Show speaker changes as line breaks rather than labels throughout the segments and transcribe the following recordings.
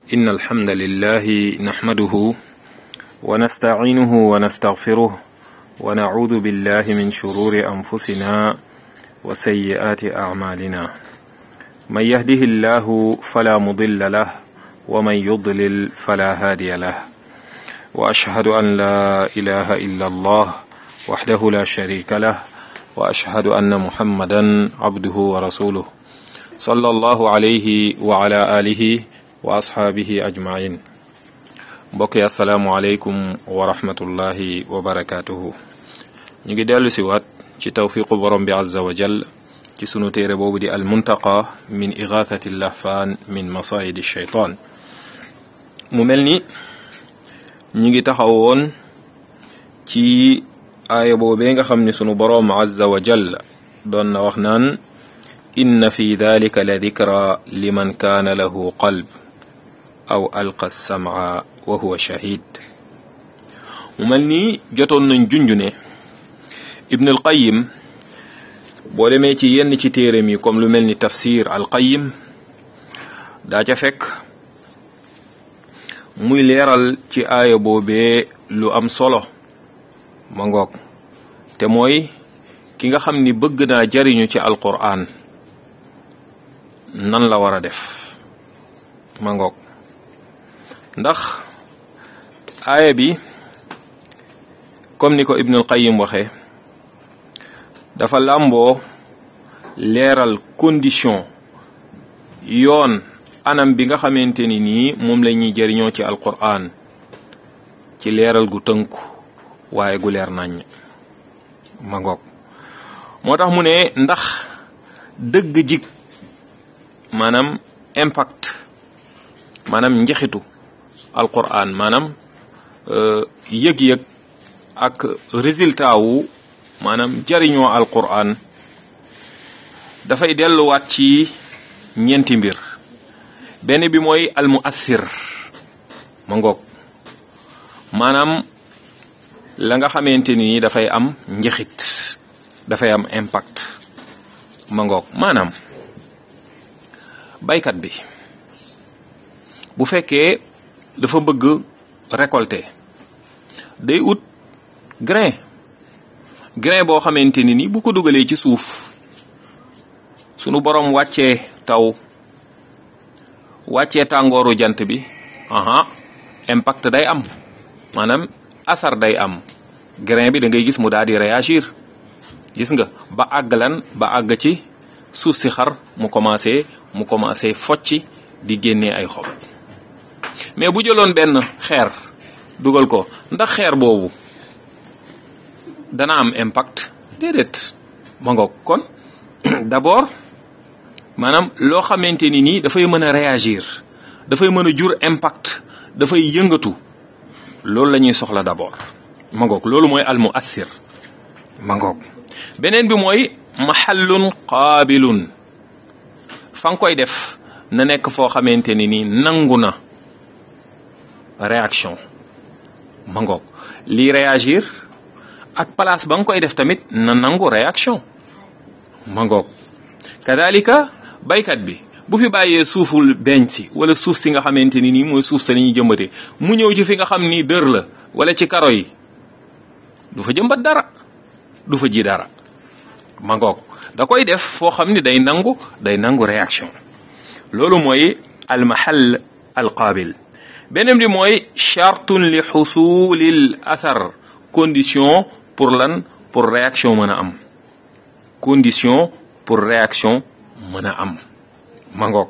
إن الحمد لله نحمده ونستعينه ونستغفره ونعوذ بالله من شرور أنفسنا وسيئات أعمالنا من يهده الله فلا مضل له ومن يضلل فلا هادي له وأشهد أن لا إله إلا الله وحده لا شريك له وأشهد أن محمدا عبده ورسوله صلى الله عليه وعلى آله wa asxaabihi ajmain mbokk yi asalaamualeykum wa rahmatullahi wa barakaatuhu ñu ngi dellu si waat ci tawfiqu borom bi azza wa jal ci sunu téere boobu di almuntaqa min igathati lahfaan min masayidi shaytaan mu mel ni ñu ngi taxawoon ci aaya boobee nga xam ni sunu boroom azza wa jal doon na wax naan inna fi dalika la dikra liman kaana lahu qalb aw alqa samaa wa huwa shahid mu mel nii jotoon nañ junj ne ibn al qayim boo demee ci yenn ci téereem yi comme lu mel ni tafsir al qayim daa ca fekk muy leeral ci aaya boobee lu am solo ma ngoog te mooy ki nga xam ni bëgg naa jariñu ci alquran nan la war a def ma ngoog ndax aaya bi comme ni ko ibnul qayim waxee dafa làmboo leeral condition yoon anam bi nga xamante ni nii moom la ñuy jëriñoo ci alquran ci leeral gu tënku waaye gu leer naññ ma ngoog moo tax mu ne ndax dëgg jik maanaam impact maanaam njexitu alquran maanaam yëg-yëg ak résultat wu maanaam jariñoo alquran dafay delluwaat ci ñeenti mbir benn bi mooy almuassir ma ngoog maanaam la nga xamante ni dafay am njexit dafay am impact ma ngoog maanaam baykat bi bu fekkee dafa bëgg récolter day ut grain grain boo xamante ni ni bu ko dugalee ci suuf sunu borom wàccee taw wàccee tàngooru jant bi aha impact day am maanaam asar day am grain bi da ngay gis mu daal di réagir gis nga ba àgg lan ba àgg ci suuf si xar mu commencé mu commencé focci di génnee ay xob mais bu jëloon benn xeer dugal ko ndax xeer boobu dana am impact déedéet ma ngoog kon d'abord maanaam loo xamante ni nii dafay mën a réagir dafay mën a jur impact dafay yëngatu loolu la ñuy soxla d'abord ma ngoog loolu mooy al muassir ma ngoog beneen bi mooy mahallun qaabilun fa nga koy def na nekk foo xamante ni nii nangu na réaction ma ngoog lii réagir ak place ba nga koy def tamit na nangu réaction ma ngoog kadalika baykat bi bu fi bàyyee suuful beñ si wala suuf si nga xamante ni nii mooy suuf sa ñuy jëmbate mu ñëw ci fi nga xam ni dër la wala ci karo yi du fa jëmbat dara du fa ji dara ma ngoog da koy def foo xam ni day nangu day nangu réaction loolu mooy al mahall al qaabil beneen bi mooy chartun li xusulil athar condition pour lan pour réaction mën a am condition pour réaction mën a am ma ngoog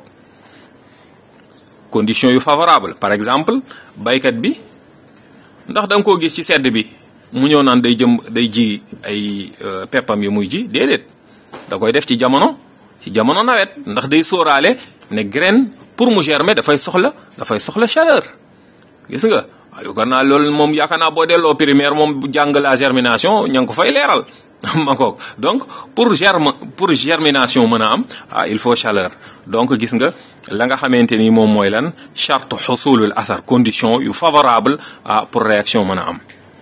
condition yu favorable par exemple baykat bi ndax da nga koo gis ci sedd bi mu ñëw naan day jëm day ji ay peppam yi muy ji déedéet da koy def ci jamono ci jamono nawet ndax day sóoraale ne graine pour mu germer dafay soxla dafay soxla chaleur gis nga waaye yaakaar naa loolu moom yaakaar naa boo delloo primaire moom jàng la germination ña ngi ko fay leeral ma ngoog donc pour germe pour germination mën a am ah il faut chaleur donc gis nga la nga xamante ni moom mooy lan charte xusulul athar condition yu favorable ah pour réaction mën a am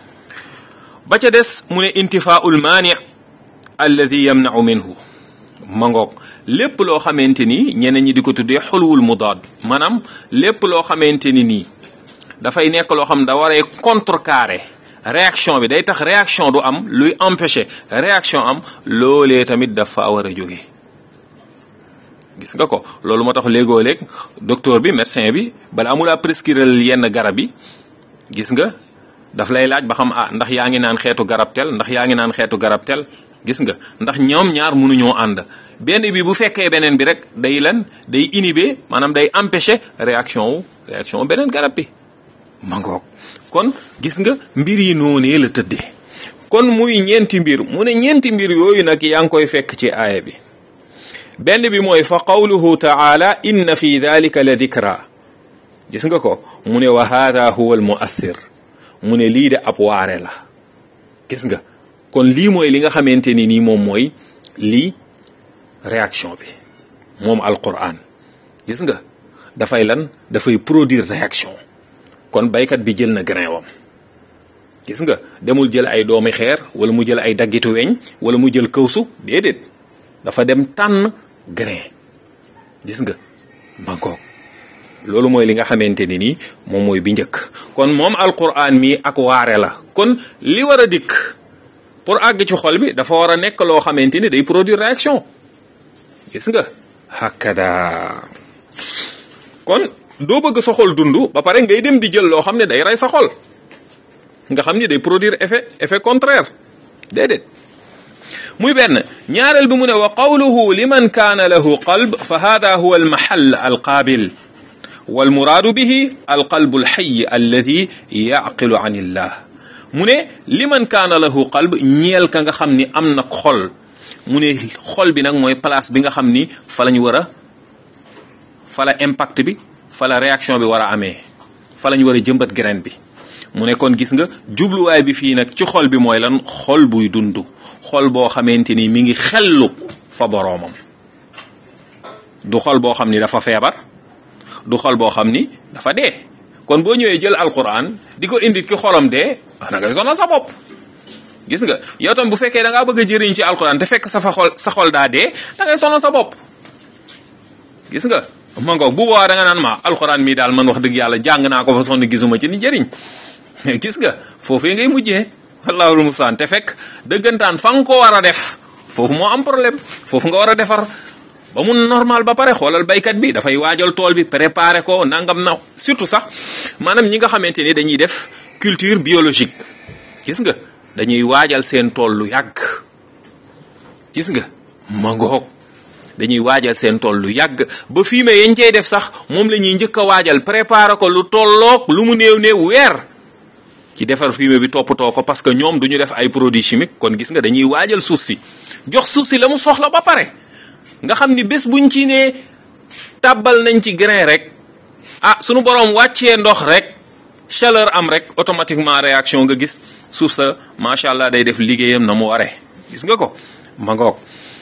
ba ca des mu ne intifaul maani alladi yamnau minhu ma ngoog lépp loo xamante ni ñeneen ñi di ko tuddee xulwul mudaad maanaam lépp loo xamante ni nii dafay nekk loo xam da waree contrecarrer réaction bi day tax réaction du am luy empêcher réaction am loolee tamit dafa war a jóge gis nga ko loolu moo tax léegoo léeg docteur bi médecin bi bala amulaa prescrire yenn garab yi gis nga daf lay laaj ba xam ah ndax yaa ngi naan xeetu garab tel ndax yaa ngi naan xeetu garab tel gis nga ndax ñoom ñaar mënuñoo ànd benn bi bu fekkee beneen bi rek day lan day inhiber maanaam day empêcher réaction wu réaction wu beneen garab bi ma ngoog kon gis nga mbir yi noonee la tëddee kon muy ñeenti mbir mu ne ñeenti mbir yooyu nag yaa ngi koy fekk ci aaya bi benn bi mooy fa qawluhu taala inna fi dalika la dikra gis nga ko mu ne wa hada huwa al muathir mu ne lii de ab waare la gis nga kon lii mooy li nga xamante ni nii moom mooy lii réaction bi moom alquran gis nga dafay lan dafay produire réaction kon baykat bi jël na grain wam gis nga demul jël ay doomi xeer wala mu jël ay daggitu weñ wala mu jël këwsu déedéet dafa dem tànn grain gis nga mangoog loolu mooy li nga xamante ni nii moom mooy bi njëkk kon moom alquran mi ak waare la kon li war a dikk pour àgg ci xol bi dafa war a nekk loo xamante ni day produire réaction gis nga hakada kon doo bëgg sa xol dund ba pare ngay dem di jël loo xam ne day rey sa xol nga xam ni day produire effet effet contraire déedéet muy benn ñaareel bi mu ne wa qawluhu liman kaana lahu qalb fa hada huwa almahal alqaabil walmuraadu bihi alqalbu alxayi alladi yaqilu an illah mu ne liman kaana lahu qalb ñeel ka nga xam ni am na xol mu ne xol bi nag mooy place bi nga xam ni fa lañ war a fa la impact bi fa la réaction bi war a amee fa lañ war a jëmbat graine bi mu ne kon gis nga jubluwaay bi fii nag ci xol bi mooy lan xol buy dund xol boo xamante ni mi ngi xellu fa boroomam du xol boo xam ni dafa feebar du xol boo xam ni dafa dee kon boo ñëwee jël alquran di ko indi ki xolam dee da ngay sonal sa bopp gis nga yow tam bu fekkee da ngaa bëgg a jëriñ ci alquran te fekk sa fa xol sa xol daa dee da ngay sonal sa bopp gis nga ma ngoog bu boobaa da nga naan ma alquran mii daal man wax dëgg yàlla jàng naa ko fa sonn gisuma ci ni jëriñ gis nga foofee ngay mujjee wallaahu mustaan te fekk dëggantaan fa nga ko war a def foofu moo am problème foofu nga war a defar ba mu normal ba pare xoolal baykat bi dafay waajal tool bi préparer ko nangam na surtout sax maanaam ñi nga xamante ni dañuy def culture biologique gis nga dañuy waajal seen tool lu yàgg gis nga ma ngoog dañuy waajal seen tool lu yàgg ba fumier yañ cey def sax moom la ñuy njëkk a waajal préparer ko lu tolloog lu mu néew néew weer ci defar fumier bi toppatoo ko parce que ñoom du ñu def ay produits chimiques kon gis nga dañuy waajal suuf si jox suuf si la mu soxla ba pare nga xam ni bés buñ ci nee tàbbal nañ ci grain rek ah sunu borom wàccee ndox rek chaleur am rek automatiquement réaction nga gis suuf sa macha allah day def liggéeyam na mu waree gis nga ko ma ngoog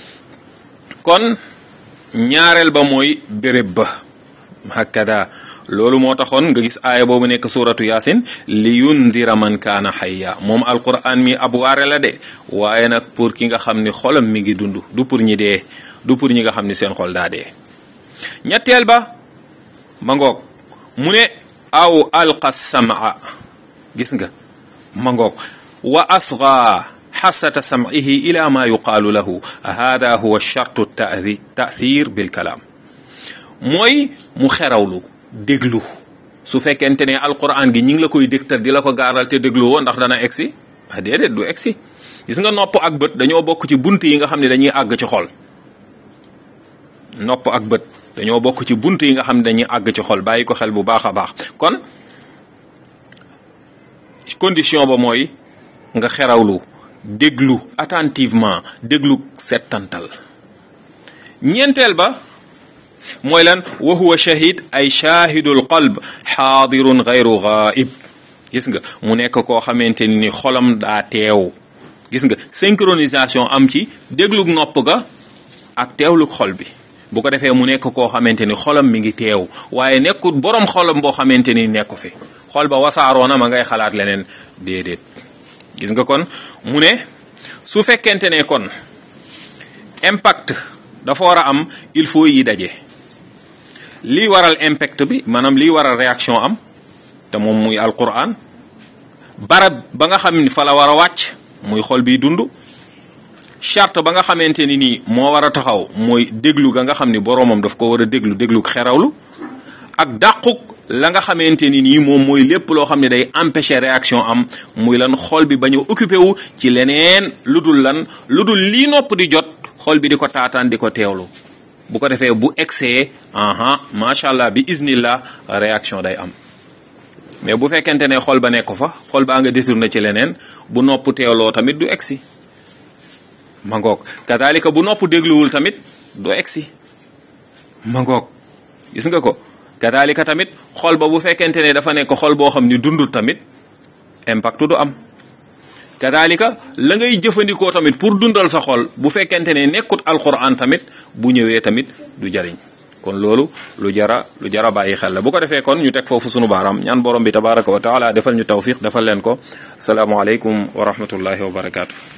kon ñaareel ba mooy béréb ba hakada loolu moo taxoon nga gis aaya boobu nekk suratu yaasin li yundira man kaana xayya moom alquran mi ab waare la de waaye nag pour ki nga xam ni xolam mi ngi dund du pour ñi dee du pour ñi nga xam ni seen xol daa dee ñetteel ba ma ngoog mu ne aw alqa samaa gis nga ma ngoog wa asga xasata sam'ihi ila ma yuqaalu lahu hada huwa chartu tathir bil kalaam mooy mu xerawlu déglu su fekkente ne alquran gi ñi ngi la koy dégtal di la ko gaaral te déglu woo ndax dana egsi ah déedéet du egsi gis nga nopp ak bët dañoo bokk ci bunt yi nga xam ne dañuy àgg ci xol nopp ak bët dañoo bokk ci bunt yi nga xam ne dañuy àgg ci xol bàyyi ko xel bu baax a baax kon condition ba mooy nga xerawlu déglu attentivement déglu settantal ñeenteel ba mooy lan wa huwa shahid ay shahidul qalb xaadirun gayru ghaib gis nga mu nekk koo xamante ni xolam daa teew gis nga synchronisation am ci déglug nopp ga ak teewlug xol bi bu ko defee mu nekk koo xamante ni xolam mi ngi teew waaye nekkul borom xolam boo xamante ni nekku fi xol ba wasaaroona ma ngay xalaat leneen déedéet gis nga kon mu ne su fekkente ne kon impact dafa war a am il faut yi daje lii waral impact bi maanaam lii waral réaction am te moom muy alquran barab ba nga xam ni fa la war a wàcc muy xol bi dund charte ba nga xamante ni nii moo war a taxaw mooy déglu ga nga xam ni boroomam daf ko war a déglu déglu xerawlu ak dàquk la nga xamante ni nii moom mooy lépp loo xam ne day empêcher réaction am muy lan xol bi bañ a occupé wu ci leneen lu dul lan lu dul lii nopp di jot xol bi di ko taataan di ko teewlu bu ko defee bu excès aha macha allah bi iznillah réaction day am mais bu fekkente ne xol ba nekk fa xol baa nga détourné ci leneen bu nopp teewloo tamit du egsi ma ngoog kadalika bu nopp dégluwul tamit du egsi ma ngoog gis nga ko kadalika tamit xol ba bu fekkente ne dafa nekk xol boo xam ni dundul tamit impact du am kadalika la ngay jëfandikoo tamit pour dundal sa xol bu fekkente ne nekkut alquran tamit bu ñëwee tamit du jariñ kon loolu lu jara lu jara bàyyi xel la bu ko defee kon ñu teg foofu sunu baaraam ñaan borom bi tabaraka wa taala defal ñu tawfiq defal leen ko salaamualeykum wa rahmatullahi wa barakaatu.